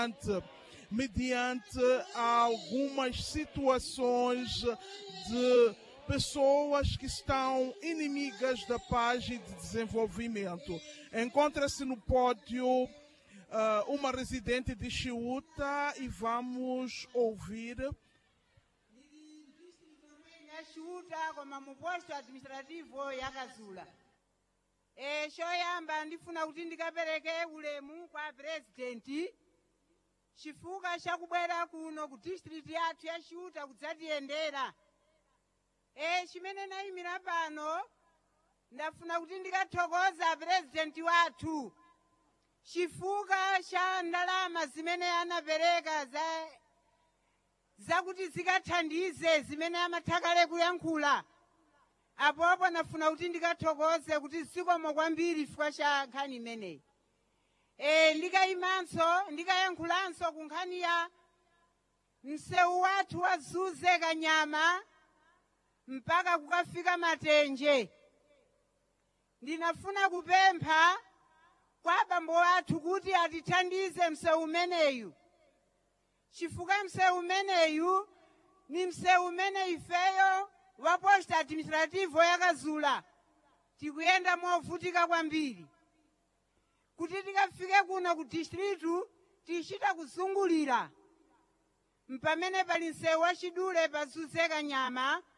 mediante algumas situações de pessoas que estão inimigas da paz e de desenvolvimento. Encontra-se no pódio uh, uma residente de Chiuta e vamos ouvir. yashuta koma mu posto administrativo yakazula e choyamba ndifuna kuti ndikapereke ulemu kwa purezidenti chifukwa chakubwera kuno ku district yathu yashuta kudzatiyendera e chimene nayimira pano ndafuna kuti ndikathokoza purezidenti wathu chifukwa cha ndalama zimene anapereka za zakuti zikathandize zimene amathakale kuyankhula apopo nafuna kuti ndikathokoze kuti zikomo kwambiri chifukwa cha nkhani imeneyi e, ndikayimanso ndikayankhulanso ku nkhani ya msewu wathu wazuze kanyama mpaka kukafika matenje ndinafuna kupempha kwa abambo athu kuti atithandize msewu umeneyu chifukwa msewu umeneyu ni msewu umene ifeyo wa posta administrativo yakazula tikuyenda movutika kwambiri kuti tikafike kuno ku distritu tichita kuzungulira mpamene pali msewu wachidule pazuze kanyama